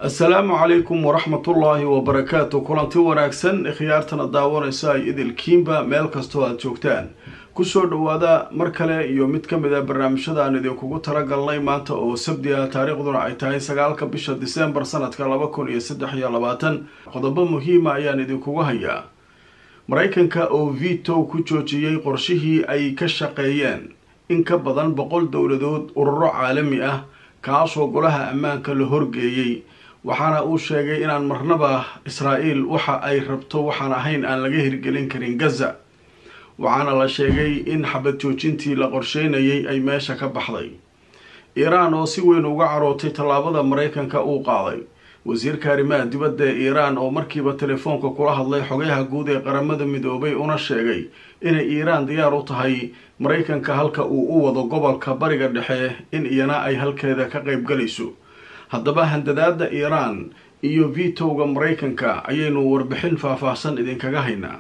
assalaamu calaykum waraxmatullaahi wabarakaatu kulanti wanaagsan khiyaartana daawanaysa ay idilkiinba meel kastoo aada joogtaan kusoo dhawaada mar kale iyo mid ka mid a barnaamijyada aan idinkugu talagalnay maanta oo sabdi ah taariikhduna ay tahay sagaalka bisha disembar sanadka laba kun iyo saddex iyo labaatan qodobo muhiima ayaan idinkugu hayaa maraykanka oo vito ku joojiyey qorshihii ay ka shaqeeyeen in ka badan boqol dowladood ururo caalami ah kaasoo golaha ammaanka la horgeeyey waxaana uu sheegay inaan marnaba israa'iil waxa ay rabto waxaan ahayn aan laga hirgelin karin gaza waxaana la sheegay in xabad joojintii la qorsheynayay ay meesha ka baxday iiraan oo si weyn uga carootay tallaabada maraykanka uu qaaday wasiirka arrimaha dibadda ee iiraan oo markiiba telefoonka kula hadlay xogayaha guud ee qaramada midoobay una sheegay inay iiraan diyaar u tahay maraykanka halka uu u wado gobolka bariga dhexe in iyana ay halkeeda ka qaybgalayso haddaba handadaada iiraan iyo vitowga maraykanka ayaynu warbixin faahfaahsan idinkaga haynaa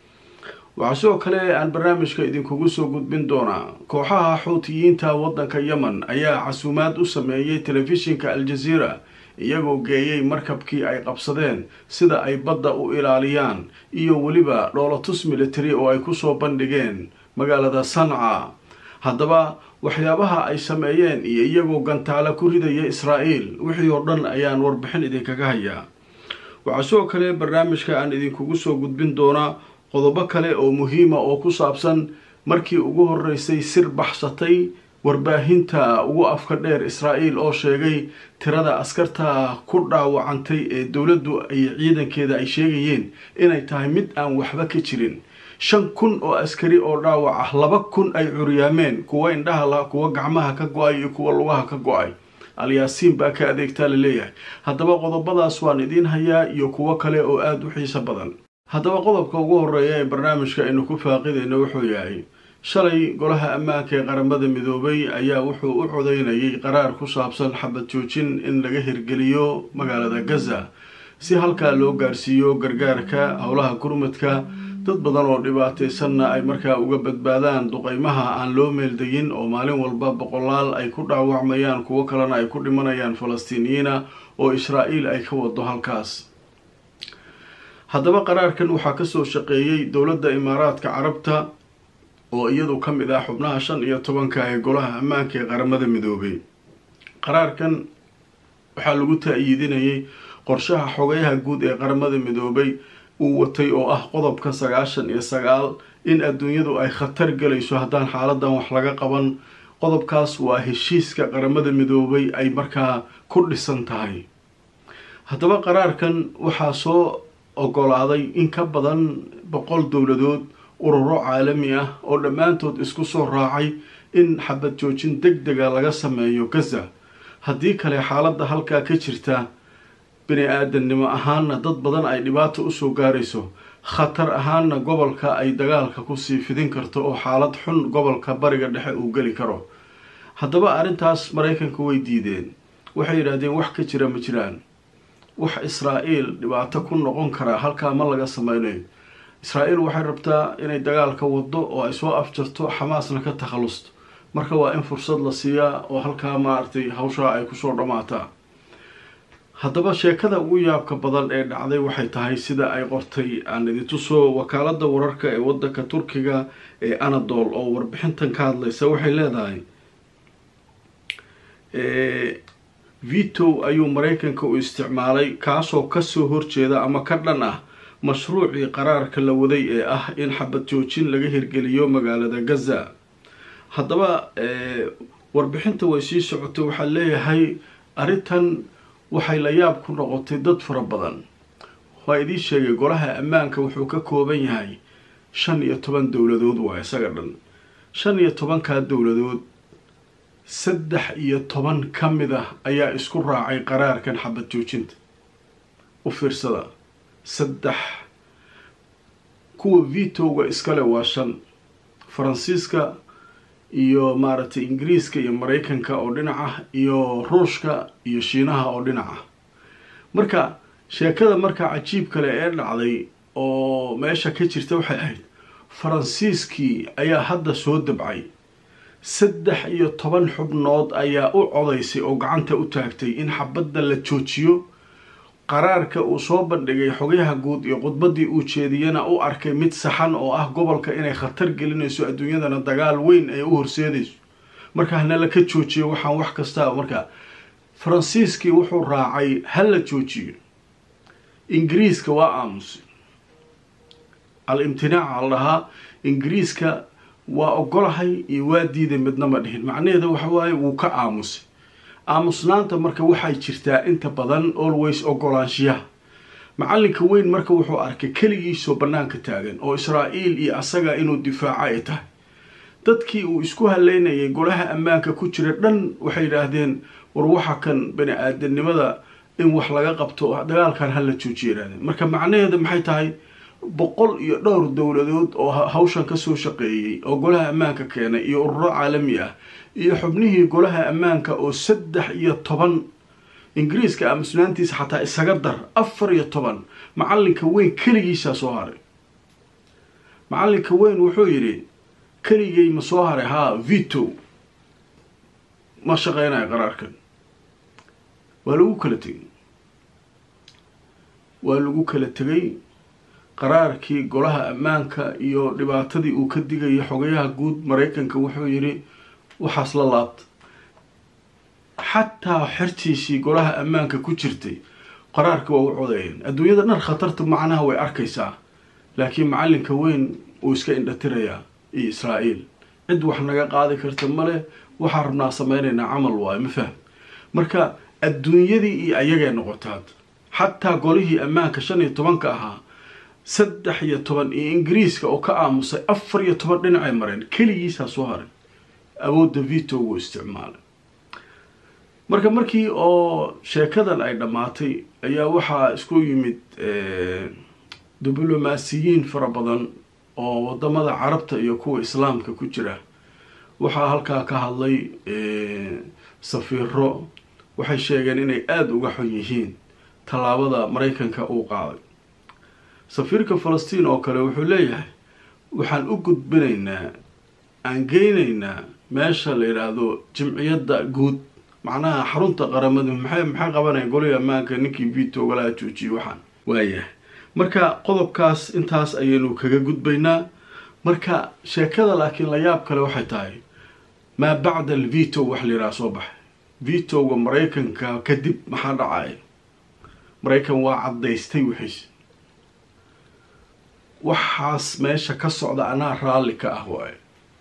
waxaa sidoo kale aan barnaamijka idinkugu soo gudbin doonaa kooxaha xuutiyiinta waddanka yemen ayaa casuumaad u sameeyey telefishinka al-jazeera iyagoo geeyey markabkii ay qabsadeen sida ay badda u ilaaliyaan iyo weliba dhoolatus military oo ay kusoo bandhigeen magaalada sanca haddaba waxyaabaha ay sameeyeen iyo iyagoo gantaalo ku ridaya israa'iil wixii oo dhan ayaan warbixin idinkaga hayaa waxaa sidoo kale barnaamijka aan idinkugu soo gudbin doonaa qodobo kale oo muhiima oo ku saabsan markii ugu horeysay sir baxsatay warbaahinta ugu afka dheer israa'iil oo sheegay tirada askarta ku dhaawacantay ee dowladdu iyo ciidankeeda ay sheegayeen inay tahay mid aan waxba ka jirin shan kun oo askari oo dhaawac ah laba kun ay curyaameen kuwa indhaha la kuwa gacmaha ka go-ay iyo kuwa lugaha ka go-ay alyaasiin baa ka adeegtaa la leeyahay haddaba qodobadaas waan idiin hayaa iyo kuwo kale oo aada u xiiso badan haddaba qodobka ugu horeeya ee barnaamijka aynu ku faaqidayno wuxuu yahay shalay golaha ammaanka ee qaramada midoobay ayaa wuxuu u codeynayay qaraar ku saabsan xabad joojin in laga hirgeliyo magaalada gaza si halkaa loo gaarsiiyo gargaarka howlaha gurmadka dad badan oo dhibaataysanna ay markaa uga badbaadaan duqeymaha aan loo meeldayin oo maalin walba boqolaal ay ku dhaawacmayaan kuwo kalena ay ku dhimanayaan falastiiniyiina oo israa'iil ay ka wado halkaas haddaba qaraarkan waxaa kasoo shaqeeyey dowladda imaaraadka carabta oo iyadu ka mid ah xubnaha shan iyo tobanka ee golaha ammaanka ee qaramada midoobay qaraarkan waxaa lagu ta-yiidinayay qorshaha xogayaha guud ee qaramada midoobay uu watay oo ah qodobka sagaashan iyo sagaal in adduunyadu ay khatar galayso haddaan xaaladan wax laga qaban qodobkaas waa heshiiska qaramada midoobay ay markaa ku dhisan tahay haddaba qaraarkan waxaa soo ogolaaday in ka badan boqol dowladood ururo caalami ah oo dhammaantood isku soo raacay in xabad joojin deg dega laga sameeyo gaza haddii kale xaaladda halkaa ka jirta bini aadamnimo ahaanna dad badan ay dhibaato usoo gaarayso khatar ahaanna gobolka ay dagaalka kusii fidin karto oo xaalad xun gobolka bariga dhexe uu geli karo haddaba arrintaas maraykanka way diideen waxay yidhaahdeen wax ka jira ma jiraan wax israa'iil dhibaato ku noqon karaa halkaa ma laga sameynayo israa'iil waxay rabtaa inay dagaalka wado oo ay soo afjarto xamaasna ka takhalusto marka waa in fursad la siiyaa oo halkaa maaragtay hawshaa ay kusoo dhammaataa haddaba sheekada ugu yaabka badan ee dhacday waxay tahay sida ay qortay aan idintusoo wakaalada wararka ee wadanka turkiga ee anadol oo warbixintan ka hadlaysa waxay leedahay vito ayuu maraykanka u isticmaalay kaasoo kasoo horjeeda ama ka dhan ah mashruucii qaraarka la waday ee ah in xabad joojin laga hirgeliyo magaalada gaza haddaba warbixinta way sii socotay waxaa leeyahay arrintan waxay la yaab ku noqotay dad fara badan waa idiin sheegay golaha ammaanka wuxuu ka kooban yahay shan iyo toban dowladood waa isaga dhan shan iyo tobankaa dowladood saddex iyo toban ka mid ah ayaa isku raacay qaraarkan xabad joojinta u fiirsada saddex kuwa vitowga iskale waa shan faransiiska iyo maaragtay ingiriiska iyo maraykanka oo dhinaca iyo ruushka iyo shiinaha oo dhinaca marka sheekada markaa cajiib kale ee dhacday oo meesha ka jirta waxay ahayd faransiiskii ayaa hadda soo dabcay saddex iyo toban xubnood ayaa u codaysay oo gacanta u taagtay in xabadda la joojiyo qaraarka uu soo bandhigay xogayaha guud iyo khudbaddii uu jeediyena u arkay mid saxan oo ah gobolka inay khatar gelinayso adduunyadana dagaal weyn ay u horseedayso marka hanala ka joojiyo waxaan wax kasta marka faransiiskii wuxuu raacay ha la joojiyo ingiriiska waa aamusay al-imtinaaca la dhahaa ingiriiska waa ogolahay iyo waa diiday midna ma dhihin macnaheeda waxa waaye wuu ka aamusay aamusnaanta marka waxay jirtaa inta badan always ogolaanshiyaha macalinka weyn marka wuxuu arkay keligiisoo bannaanka taagan oo israa'iil iyo asaga inuu difaaco ay tahay dadkii uu isku haleynayay golaha ammaanka ku jira dhan waxay yidhaahdeen war waxa kan bani aadamnimada in wax laga qabto dagaalkan hala joojiya yidhahdeen marka macnaheeda maxay tahay boqol iyo dhowr dowladood oo hawshan kasoo shaqeeyey oo golaha ammaanka keenay iyo ururo caalami ah iyo xubnihii golaha ammaanka oo saddex iyo toban ingiriiska aamusnaantiisa xataa isaga dar afar iyo toban macalinka weyn keligiisaa soo haray macalinka weyn wuxuu yidhi keligay ma soo haray haa vito ma shaqeynayo qaraarkan waa lagu kala tegay waa lagu kala tegay qaraarkii golaha ammaanka iyo dhibaatadii uu ka digayay xogayaha guud maraykanka wuxuu yidhi waxaas la laabta xataa xertiisii golaha ammaanka ku jirtay qaraarka waa u codeeyeen adduunyada dhan khatarta macnaha way arkaysaa laakiin macalinka weyn uu iska indhatirayaa iyo israa'iil cid wax naga qaadi karta male waxaan rabnaa sameynaynaa camal waayo ma fahm marka adduunyadii iyo ayagay noqotaad xataa golihii ammaanka shan iyo tobanka ahaa saddex iyo toban iyo ingiriiska oo ka aamusay afar iyo toban dhinacay mareen keligiisaa soo haray awoodda vito wuu isticmaalay marka markii oo sheekadan ay dhammaatay ayaa waxaa isku yimid diblomaasiyiin fara badan oo wadamada carabta iyo kuwa islaamka ku jira waxaa halkaa ka hadlay safiiro waxay sheegeen inay aada uga xun yihiin tallaabada maraykanka uu qaaday safiirka falastiin oo kale wuxuu leeyahay waxaan u gudbinaynaa aan geynaynaa meesha la yidhaahdo jimciyadda guud macnaha xarunta qaramada maxay maxay qabanaya golihii ammaanka ninkii vito ogalaha joojiyay waxaan waayahay marka qodobkaas intaas ayaynu kaga gudbaynaa marka sheekada laakiin la yaab kale waxay tahay maa bacda al vito wax la yidhaha soo baxay vitoga maraykanka kadib maxaa dhacaya maraykan waa caddaystay wixiis waxaas meesha ka socda anaa raalli ka ah waaye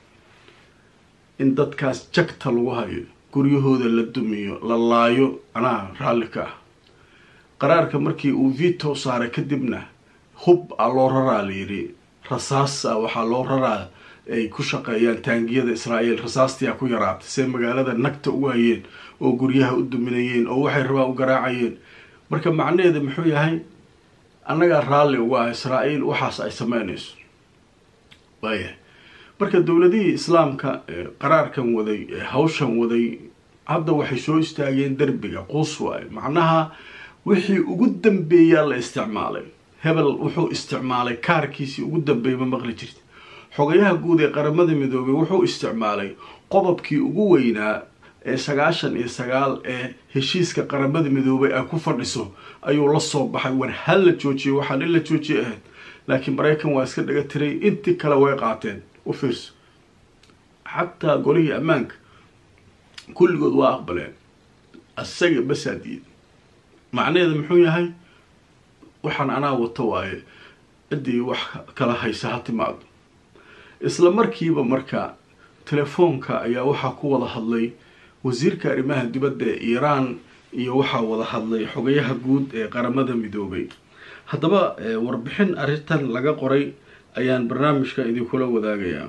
in dadkaas jagta lagu hayo guryahooda la dumiyo la laayo anaa raalli ka ah qaraarka markii uu vito saaray kadibna hub a loo raraa la yidhi rasaasa waxaa loo raraa ay ku shaqeeyaan taangiyada israa'iil rasaastiyaa ku yaraatay see magaalada nagta ugu hayeen oo guryaha u duminayeen oo waxay rabaan u garaacayeen marka macnaheeda muxuu yahay annagaa raalli uga ah israa'iil waxaas ay sameynayso waayahay marka dowladihii islaamka qaraarkan waday ee hawshan waday hadda waxay soo istaageen derbiga quus waaye macnaha wixii ugu dambeeyaa la isticmaalay hebel wuxuu isticmaalay kaarkiisii ugu dambeeyay ma maqli jirta xogayaha guud ee qaramada midoobay wuxuu isticmaalay qodobkii ugu weynaa ee sagaashan iyo sagaal ee heshiiska qaramada midoobay ay ku fadhiso ayuu la soo baxay war ha la joojiyo waxaan in la joojiye ahayd laakiin maraykan waa iska dhaga tiray intii kale way qaateen u fiirso xataa golihii ammaanka kulligood waa aqbaleen asaga basaa diida macnaheeda muxuu yahay waxaan anaa wato waaye ciddii wax kala haysa ha timaado isla markiiba marka telefoonka ayaa waxaa ku wada hadlay wasiirka arrimaha dibadda ee iiraan iyo waxaa wada hadlay xogayaha guud ee qaramada midoobay haddaba warbixin arrintan laga qoray ayaan barnaamijka idinkula wadaagayaa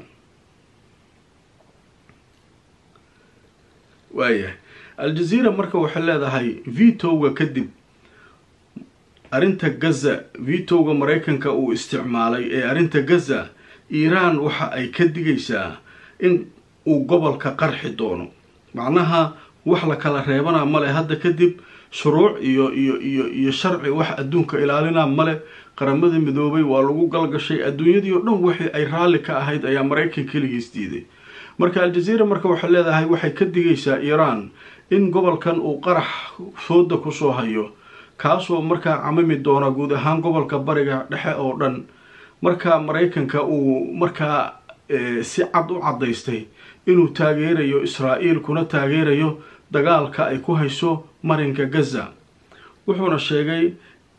waayahay al-jazeera marka waxay leedahay vitoga kadib arrinta gaza vitoga maraykanka uu isticmaalay ee arrinta gaza iiraan waxa ay ka digaysaa in uu gobolka qarxi doono macnaha wax la kala reebanaa male hadda kadib shuruuc iyo iyo iyo iyo sharci wax adduunka ilaalinaa male qaramada midoobay waa lagu galgashay adduunyadii oo dhan wixii ay raalli ka ahayd ayaa maraykan keligiis diiday marka al-jazeera marka waxay leedahay waxay ka digaysaa iiraan in gobolkan uu qarax fooda kusoo hayo kaasoo markaa camimi doona guud ahaan gobolka bariga dhexe oo dhan marka maraykanka uu markaa si cad u caddaystay inuu taageerayo israa'iil kuna taageerayo dagaalka ay ku hayso marinka gaza wuxuuna sheegay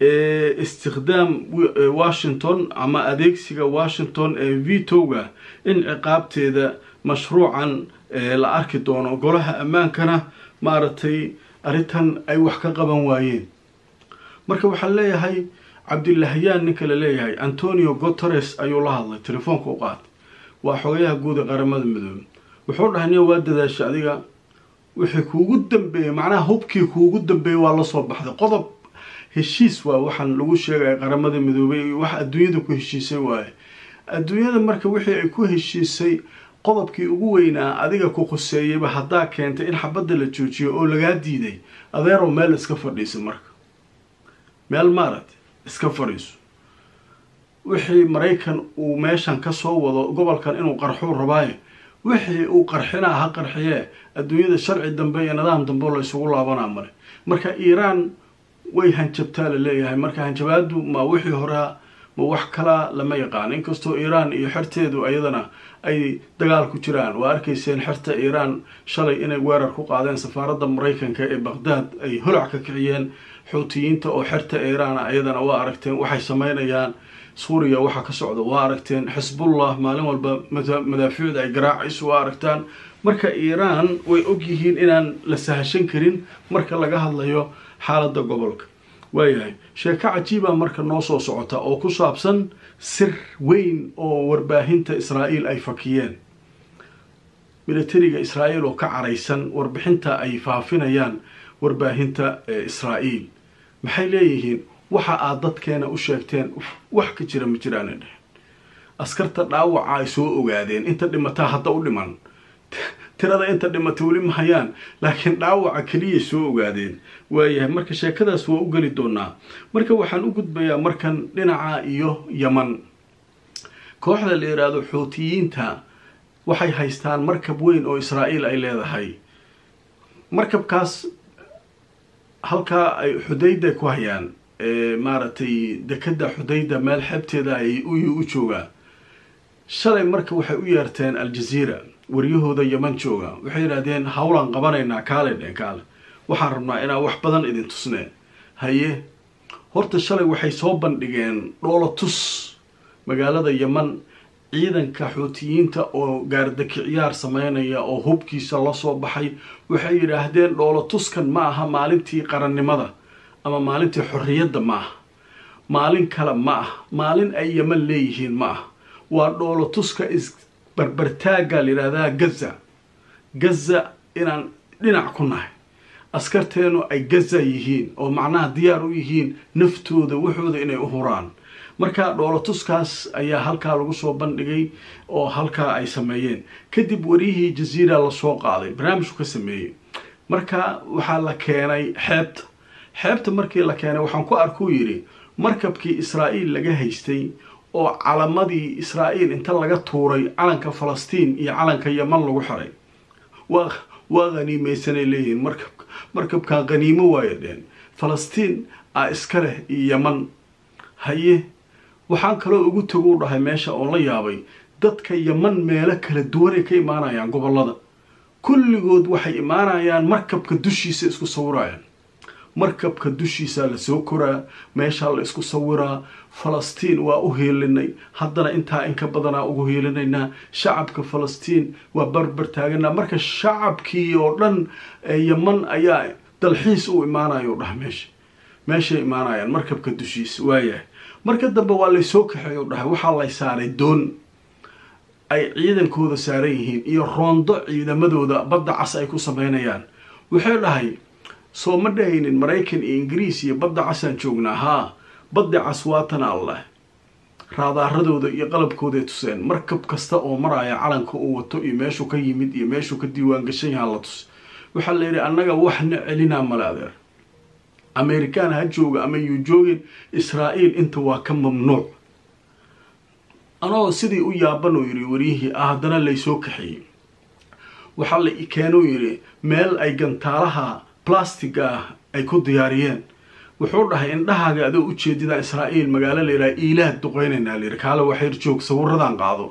istikhdaam washington ama adeegsiga washington ee vitoga in ciqaabteeda mashruucan la arki doono golaha ammaankana maaragtay arrintan ay wax ka qaban waayeen marka waxaan leeyahay cabdilahyaan ninka la leeyahay antonio guteres ayuu la hadlay telefoonka u qaatay waa xogayaha guud ee qaramada midoobe wuxuu dhahay niya waa dadaasha adiga wixii kuugu dambeeyey macnaha hubkii kuugu dambeeyey waa lasoo baxday qodob heshiis waa waxaan lagu sheegaya qaramada midoobey wax adduunyada ku heshiisay waaye adduunyada marka wixii ay ku heshiisay qodobkii ugu weynaa adiga ku khuseeyeyba haddaa keentay in xabadda la joojiyo oo lagaa diiday adeerow meel iska fadhiisa marka meel maaragta iska fadhiiso wixii maraykan uu meeshan kasoo wado gobolkan inuu qarxuu rabaayo wixii uu qarxinaa ha qarxiyee adduunyada sharci dambe iyo nidaam dambe la isugu laabanaa male marka iiraan way hanjabtaa la leeyahay marka hanjabaadu ma wixii horaa ma wax kalaa lama yaqaan inkastoo iiraan iyo xerteedu ayadana ay dagaal ku jiraan waa arkayseen xerta iiraan shalay inay weerar ku qaadeen safaaradda maraykanka ee baqhdaad ay holac ka kiciyeen xuutiyiinta oo xerta iiraan ayadana waa aragteen waxay sameynayaan suuriya waxaa ka socda waa aragteen xisbullah maalin walba madaafiicda ay garaacayso waa aragtaan marka iiraan way ogyihiin inaan la sahashan karin marka laga hadlayo xaaladda gobolka waayahay sheeko cajiiba marka noo soo socota oo ku saabsan sir weyn oo warbaahinta israa'iil ay fakiyeen militariga israa'iil oo ka caraysan warbixinta ay faafinayaan warbaahinta israa'iil maxay leeyihiin waxa aad dadkeena u sheegteen wax ka jira ma jiraana dhehen askarta dhaawaca ay soo ogaadeen inta dhimataa hadda u dhiman tirada inta dhimata weli ma hayaan laakiin dhaawaca keliyay soo ogaadeen waayahay marka sheekadaas waa u geli doonaa marka waxaan u gudbayaa markan dhinaca iyo yaman kooxda la yidhaahdo xuutiyiinta waxay haystaan markab weyn oo israa'iil ay leedahay markabkaas halkaa ay xudayda ku hayaan maaragtay dekeda xudayda meel xebteeda ay u joogaa shalay marka waxay u yeerteen aljaziira waryahooda yaman jooga waxay yidhahdeen hawlaan qabanaynaa kaale dheen kaale waxaan rabnaa inaan wax badan idin tusneen haye horta shalay waxay soo bandhigeen dhoola tus magaalada yaman ciidanka xuutiyiinta oo gaardakiciyaar sameynaya oo hubkiisa lasoo baxay waxay yidhaahdeen dhoola tuskan ma aha maalintii qarannimada ama maalintii xorriyadda ma aha maalin kale ma ah maalin ay yaman leeyihiin ma ah waa dhoola tuska is barbartaagga la yidhahdaa gaza gaza inaan dhinac ku nahay askarteenu ay gaza yihiin oo macnaha diyaar u yihiin naftooda waxooda inay u huraan marka dhoolatuskaas ayaa halkaa lagu soo bandhigay oo halkaa ay sameeyeen kadib wariyihii jaziira lasoo qaaday barnaamijku ka sameeyey marka waxaa la keenay xeebta xeebta markii la keenay waxaan ku arkuu yidhi markabkii israa'iil laga haystay oo calamadii israa'iil inta laga tuuray calanka falastiin iyo calanka yaman lagu xiray waa waa haniimeysanay leeyihiin markabka markabkan haniimo waaya dheen falastiin a iska leh iyo yaman haye waxaan kaloo ugu tagu dhahay meesha oon la yaabay dadka yaman meelo kala duwanay ka imaanayaan gobollada kulligood waxay imaanayaan markabka dushiisa isku sawirayaan markabka dushiisaa lasoo koraa meeshaa la isku sawiraa falastiin waa u hiilinay haddana intaa inka badanaa ugu hiilinaynaa shacabka falastiin waa barbar taaganaa marka shacabkii oo dhan yaman ayaa dalxiis u imaanayo dhaha meesha meeshay imaanayaan markabka dushiisa waayahay marka dambe waa laysoo kaxeeyo dhahay waxaa lay saaray doon ay ciidankooda saaran yihiin iyo roondo ciidamadooda badda cas ay ku sameynayaan waxay dhahay soo ma dhahaynin maraykan iyo ingiriis iyo badda casaan joognaa haa badda cas waatan alleh raadaaradooda iyo qalabkooday tuseen markab kasta oo maraya calanka uu wato iyo meeshuu ka yimid iyo meeshuu ka diiwaan gashan yahaa la tus waxaa la yidhi annaga waxna celinaa male adeer amerikaan ha jooga ama yuu joogin israa'iil inta waa ka mamnuuc anoo sidii u yaaban uu yidhi waryihii ah haddana laysoo kaxeeyey waxaa la keenuu yidhi meel ay gantaalaha blastiga ah ay ku diyaariyeen wuxuu dhahay indhahaaga adoo ujeedida israa'iil magaalo layidhaha iilaad duqeynaynaa layidhi kaale waxayr joog sawiradan qaado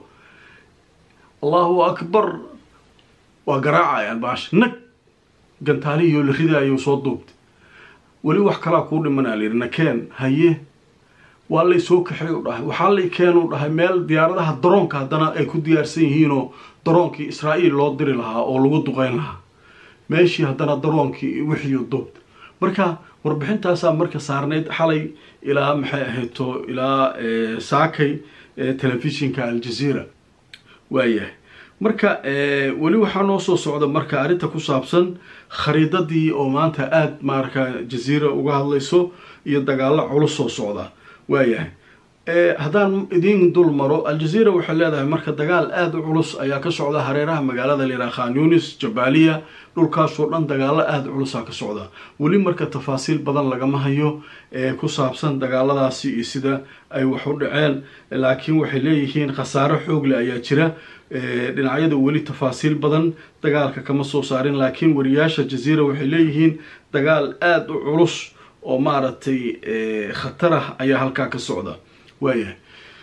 allahu akbar waa garaacayaan baasha nag gantaalihiyoo la ridaayou soo duubtay weli wax kalaa kuu dhimanaa layidhi nakeen haye waa lay soo kaxey u dhahay waxaa lay keenuu dhahay meel diyaaradaha daroonka haddana ay ku diyaarsan yihiinoo daroonkii israa'iil loo diri lahaa oo lagu duqeyn lahaa meeshii haddana daroonkii wixiiu duubta marka warbixintaasaa marka saarnayd xalay ilaa maxay ahayto ilaa saakay telefishinka aljazeera waayahay marka weli waxaa noo soo socda marka arrinta ku saabsan khariidadii oo maanta aada maarka jaziira uga hadlayso iyo dagaalo culus soo socda waayahay haddaan idiin dul maro aljazeera waxay leedahay marka dagaal aada u culus ayaa ka socda hareeraha magaalada layidhaha khan yunis jabaaliya dhulkaasoo dhan dagaalo aada culusaa ka socda weli marka tafaasiil badan lagama hayo ee ku saabsan dagaaladaasi iyo sida ay wax u dhaceen laakiin waxay leeyihiin khasaaro xoogle ayaa jira dhinacyada weli tafaasiil badan dagaalka kama soo saarin laakiin wariyaasha jaziira waxay leeyihiin dagaal aada u culus oo maaragtay khatar ah ayaa halkaa ka socda waayahay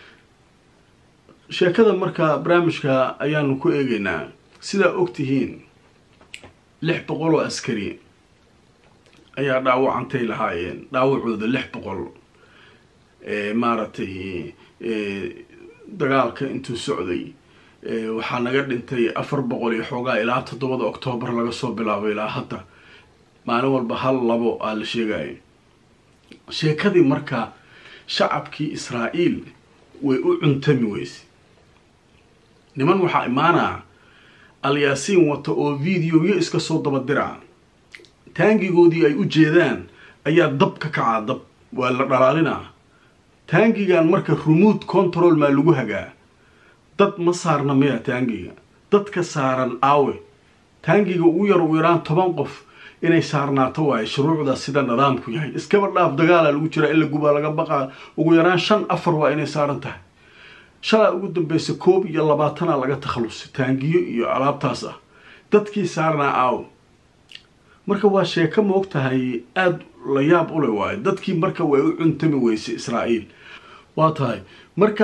sheekada marka barnaamijka ayaanu ku eegeynaa sidaa ogtihiin lix boqol oo askari ayaa dhaawacantay lahaayeen dhaawacooda lix boqol maaragtay dagaalka intuu socday waxaa naga dhintay afar boqol iyo xoogaa ilaa toddobada oktoobar laga soo bilaabo ilaa hadda maalin walba hal labo aa la sheegaya sheekadii marka shacabkii israa'iil way u cuntami weyse niman waxaa imaanaa alyaasiin wata oo videoyo iska soo daba diraa taangigoodii ay u jeedaan ayaa dab ka kacaa dab waa la dhalaalinaa taangigan marka remote control maa lagu hagaa dad ma saarna miya taangiga dadka saaran aawe taangiga ugu yar ugu yaraan toban qof inay saarnaato waaye shuruucda sida nidaamku yahay iskaba dhaaf dagaala lagu jiraa in la gubaa laga baqaa ugu yaraan shan afar waa inay saaran tahay shalaa ugu dambeysa koob iyo labaatana laga takhalusay taangiyo iyo alaabtaas ah dadkii saarnaa aaw marka waa sheeko moog tahay aada la yaab ule waayo dadkii marka way u cuntami weysay israa'iil waa tahay marka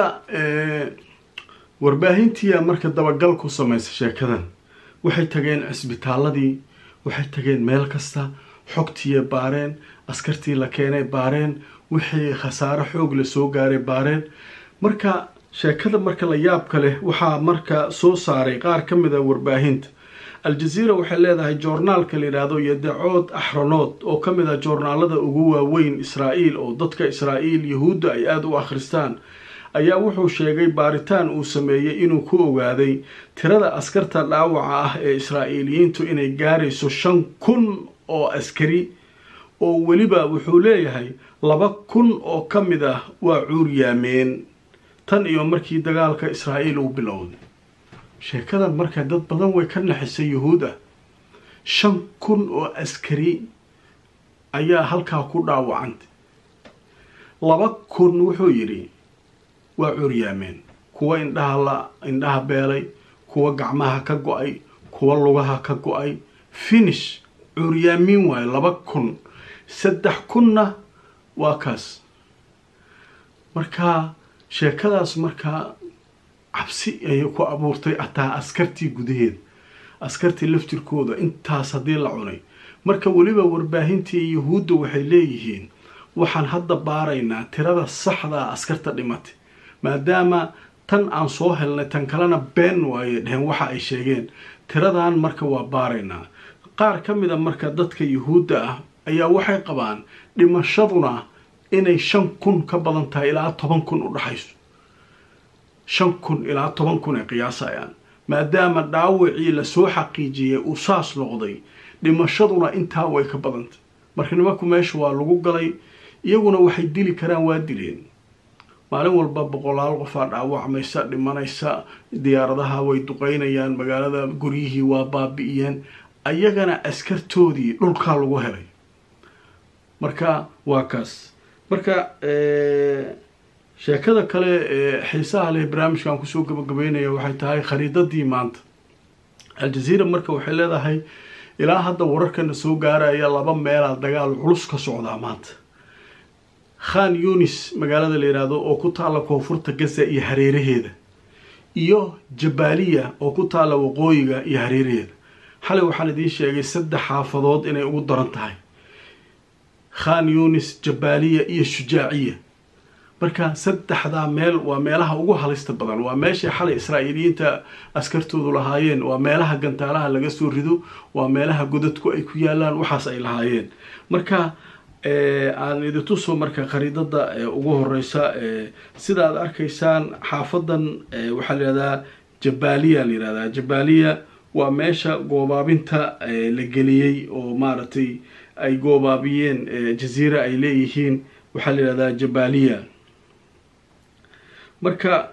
warbaahintiia marka dabagal ku samaysa sheekadan waxay tageen cisbitaaladii waxay tageen meel kasta xogtiiya baareen askartii la keenay baareen wixii khasaaro xoog la soo gaaray baareen marka sheekada marka la yaabka leh waxaa marka soo saaray qaar ka mid a warbaahinta aljaziira waxay leedahay joornaalka la yidhaahdo yodacood axronood oo ka mid ah joornaalada ugu waaweyn israa'iil oo dadka israa'iil yahuudda ay aada u akhristaan ayaa wuxuu sheegay baaritaan uu sameeyey inuu ku ogaaday tirada askarta dhaawaca ah ee israa'iiliyiintu inay gaarayso shan kun oo askari oo weliba wuxuu leeyahay laba kun oo ka mid ah waa cuuryaameen tan iyo markii dagaalka israa'iil uu bilowday sheekadan marka dad badan way ka naxisay yuhuud ah shan kun oo askari ayaa halkaa ku dhaawacantay laba kun wuxuu yidhi waa curyaameen kuwa indhaha la indhaha beelay kuwa gacmaha ka go-ay kuwa lugaha ka go-ay finish curyaamiin waayo laba kun saddex kunna waa kaas marka sheekadaas markaa cabsi ayay ku abuurtay ataa askartii gudaheeda askartii laftirkooda intaas haddii la cunay marka weliba warbaahintii yuhuudda waxay leeyihiin waxaan hadda baaraynaa tirada saxdaa askarta dhimatay maadaama tan aan soo helnay tan kalena been waaye dheheen waxa ay sheegeen tiradan marka waa baaraynaa qaar ka mid a marka dadka yuhuudda ah ayaa waxay qabaan dhimashaduna inay shan kun ka badan tahay ilaa toban kun u dhaxayso shan kun ilaa toban kun ay qiyaasayaan maadaama dhaawacii lasoo xaqiijiyey uu saas noqday dhimashaduna intaa way ka badantay marka nimanku meesha waa lagu galay iyaguna waxay dili karaan waa dileen maalin walba boqolaal qofaa dhaawacmaysa dhimanaysa diyaaradaha way duqeynayaan magaalada guryihii waa baabi'iyeen ayagana askartoodii dhulkaa lagu helay marka waa kaas marka sheekada kale ee xiisaha leh barnaamijkan kusoo gabagabeynaya waxay tahay khariidadii maanta aljaziira marka waxay leedahay ilaa hadda wararkana soo gaaraya laba meelaa dagaal culus ka socdaa maanta khan yunis magaalada la yidhaahdo oo ku taalla koonfurta gaza iyo hareeraheeda iyo jabaaliya oo ku taalla waqooyiga iyo hareeraheeda xalay waxaan idiin sheegay saddex xaafadood inay ugu daran tahay khan yunis jabaaliya iyo shujaaciya marka saddexdaa meel waa meelaha ugu halista badan waa meeshay xalay israa'iiliyiinta askartoodu lahaayeen waa meelaha gantaalaha laga soo rido waa meelaha godadku ay ku yaalaan waxaas ay lahaayeen marka aan idintuso marka khariidada ugu horeysa sida aad arkaysaan xaafadan waxaa layihahdaa jabaaliya layihahdaa jabaaliya waa meesha goobaabinta la geliyey oo maaragtay ay goobaabiyeen jaziira ay leeyihiin waxaa la yihahdaa jabaaliya marka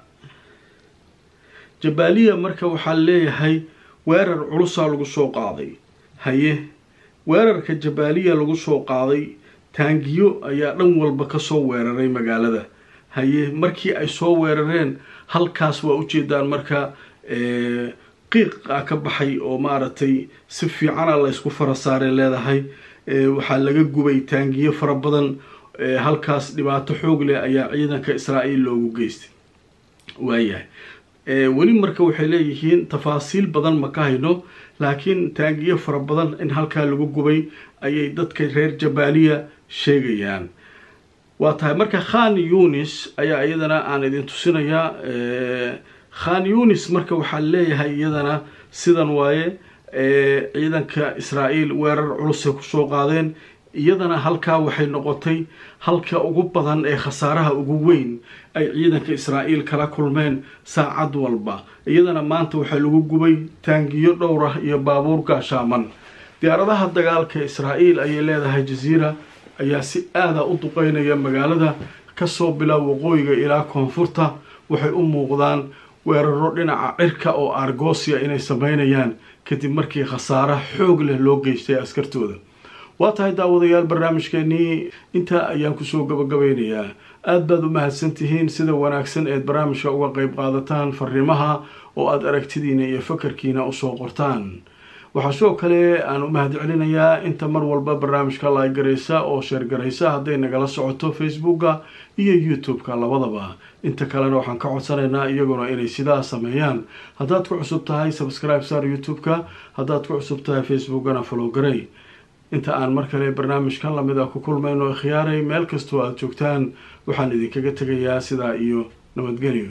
jabaaliya marka waxaa leeyahay weerar culusaa lagu soo qaaday haye weerarka jabaaliya lagu soo qaaday taangiyo ayaa dhan walba kasoo weeraray magaalada haye markii ay soo weerareen halkaas waa ujeedaan marka qiiqa ka baxay oo maaragtay si fiicana la ysku fara saaray leedahay waxaa laga gubay taangiyo fara badan halkaas dhibaato xoog leh ayaa ciidanka israa'iil loogu geystay waayahay weli marka waxay leeyihiin tafaasiil badan ma ka hayno laakiin taangiyo fara badan in halkaa lagu gubay ayay dadka reer jabaaliya sheegayaan waa tahay marka khan yunis ayaa iyadana aan idin tusinayaa khan yunis marka waxaa leeyahay iyadana sidan waaye ciidanka israa'iil weerar culusay kusoo qaadeen iyadana halkaa waxay noqotay halka ugu badan ee khasaaraha ugu weyn ay ciidanka israa'iil kala kulmeen saacad walba iyadana maanta waxaa lagu gubay taangiyo dhowr ah iyo baabuur gaashaaman diyaaradaha dagaalka israa'iil ayay leedahay jaziira ayaa si aada u duqeynaya magaalada kasoo bilow waqooyiga ilaa koonfurta waxay u muuqdaan weeraro dhinaca cirka oo argosia inay sameynayaan kadib markii khasaare xoog leh loo geystay askartooda waa tahay daawadayaal barnaamijkeenii intaa ayaan kusoo gabagabeynayaa aada baad u mahadsantihiin sida wanaagsan eed barnaamijka uga qeyb qaadataan fariimaha oo aada aragtidiina iyo fakarkiina usoo qortaan waxaa sidoo kale aan u mahad celinayaa inta mar walba barnaamijka laaygaraysa oo sheergaraysa hadday nagala socoto facebooka iyo youtube-ka labadaba inta kalena waxaan ka codsanaynaa iyaguna inay sidaa sameeyaan haddaad ku cusub tahay subscribe sar youtube-ka haddaad ku cusub tahay facebookana folowgaray inta aan mar kale barnaamijkan lamid a ku kulmayno khiyaaray meel kastoo aada joogtaan waxaan idinkaga tegayaa sidaa iyo nabadgelyo